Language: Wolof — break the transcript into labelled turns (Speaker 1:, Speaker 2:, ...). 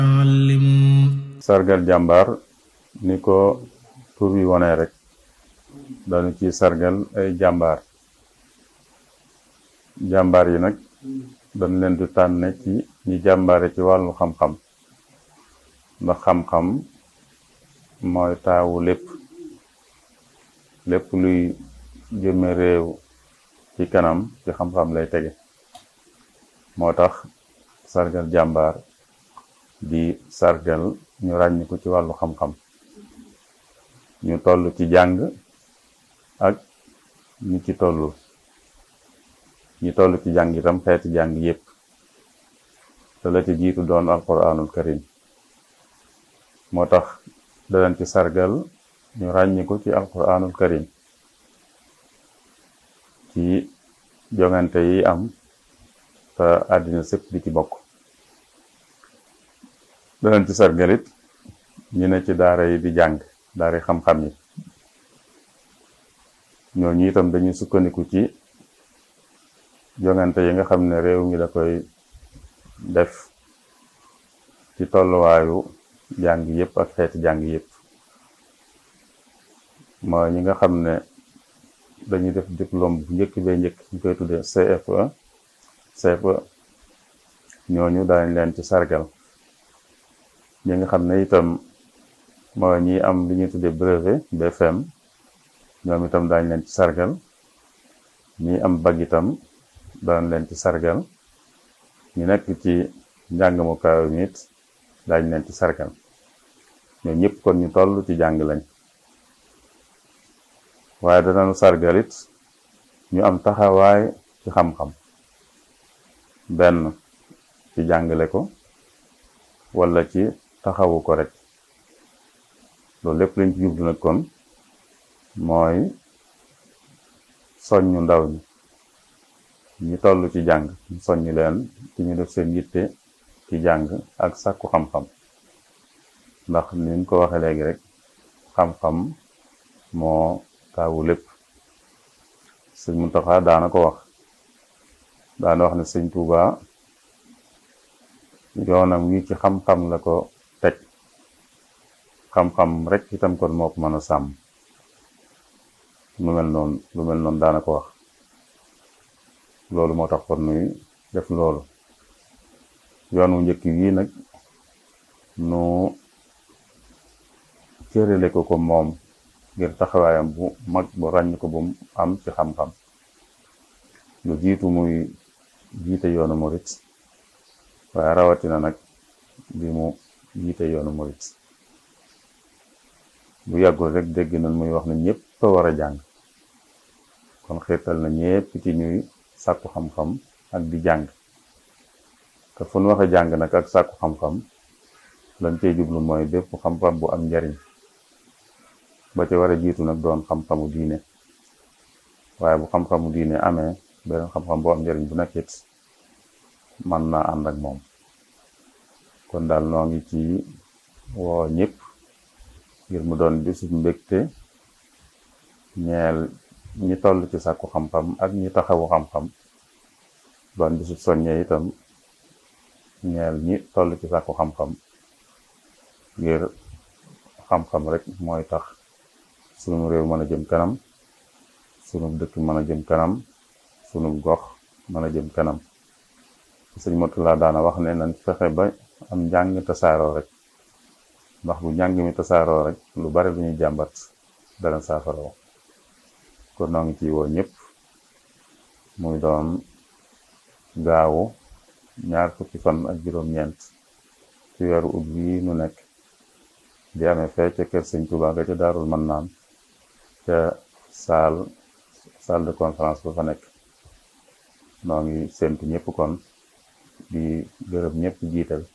Speaker 1: sargal jàmbaar ni ko tur bi wone rek dañu ci sargal ay jàmbaar jàmbaar yi nag dañ leen di tànne ci ñi jàmbaare ci wàllu xam-xam ndax xam-xam mooy taawu lépp lépp luy jëme réew ci kanam ci xam-xam lay tege moo tax sargal jàmbaar di sargal ñu ràññ ko ci wàllu xam-xam ñu toll ci jàng ak ñi ci tollul ñi toll ci jàng itam xeeti jàng yépp te la ci jiitu doon alquranul karim moo tax danañ ci sargal ñu ràññi ko ci alquranul karim ci jongante yi am te àddina sëpp di ci bokk danañ ci sargalit ñu ne ci daara yi di jàng daara yi xam-xam yi ñooñu itam dañuy sukkandiku ci jongante yi nga xam ne réew mi da koy def ci tolluwaayu jàng yépp ak xeeti jàng yépp mooy ñi nga xam ne dañuy def diplôme bu njëkk bee njëkk ñu koy tuddee CFE CFE ñooñu daañ leen ci sargal ñi nga xam ne itam mooy ñi am li ñuy tuddee brevet BFM ñoom itam daañ leen ci sargal ñi am bag itam daañ leen ci sargal ñu nekk ci njàng mu kaw mi it daañ leen ci sargal ñoo ñëpp kon ñu toll ci jàng lañ waaye danañu sargalit ñu am taxawaay ci xam-xam benn ci jàngale ko wala ci taxawu ko rek loolu lépp lañ ci jublu nag kon mooy soññu ndaw ñi ñi toll ci jàng ñu soññu leen ci ñu def seen yitte ci jàng ak sàkku xam-xam ndax ni ñu ko waxee léegi rek xam-xam moo taawu lépp sëñ Muntaxa daana ko wax daana wax ne sëñ Tuuba yoonam wi ci xam-xam la ko teg xam-xam rek itam kon moo ko mën a sàmm lu mel noonu lu mel noonu daana ko wax loolu moo tax kon nuy def loolu yoon wu njëkk wii nag nu cërale ko ko moom ngir taxawaayam bu mag bu ràññ ko bu am ci xam-xam lu jiitu muy jiite yoonu murit waaye rawatina nag bi mu jiite yoonu murit bu yàggul rek dégg nañ muy wax ne ñëpp a war a jàng kon xiirtal na ñëpp ci ñuy sàkku xam-xam ak di jàng te fu nu waxe jàng nag ak sàkku xam-xam lañ cey jublu mooy bépp xam-xam bu am njariñ ba ca war a jiitu nag doon xam-xamu diine waaye bu xam-xamu diine amee beneen xam-xam bu am njariñ bu nekkit man naa ànd ak moom kon daal noo ngi ci woo ñëpp ngir mu doon bisu mbégte ñeel ñi toll ci sàkku xam-xam ak ñi taxawu xam-xam doon bisu soññe itam ñeel ñi toll ci sàkku xam-xam ngir xam-xam rek mooy tax sunu réew mën a jëm kanam sunu dëkk mën a jëm kanam sunu gox mën a jëm kanam sëñ Motula daana wax ne nañ fexe ba am njàng tasaaroo rek ndax bu njàng mi tasaaroo rek lu bari lu ñuy jàmbat dana saafaroo kon noo ngi ci woo ñëpp muy doon gaawu ñaar fukki fan ak juróom-ñeent ci weeru ut bii nu nekk di amee fee ca kër sëñ Tuubaa ga ca daarul man naan ca salle salle de conférence ba fa nekk noo ngi séntu ñëpp kon di gërëm ñëpp jiital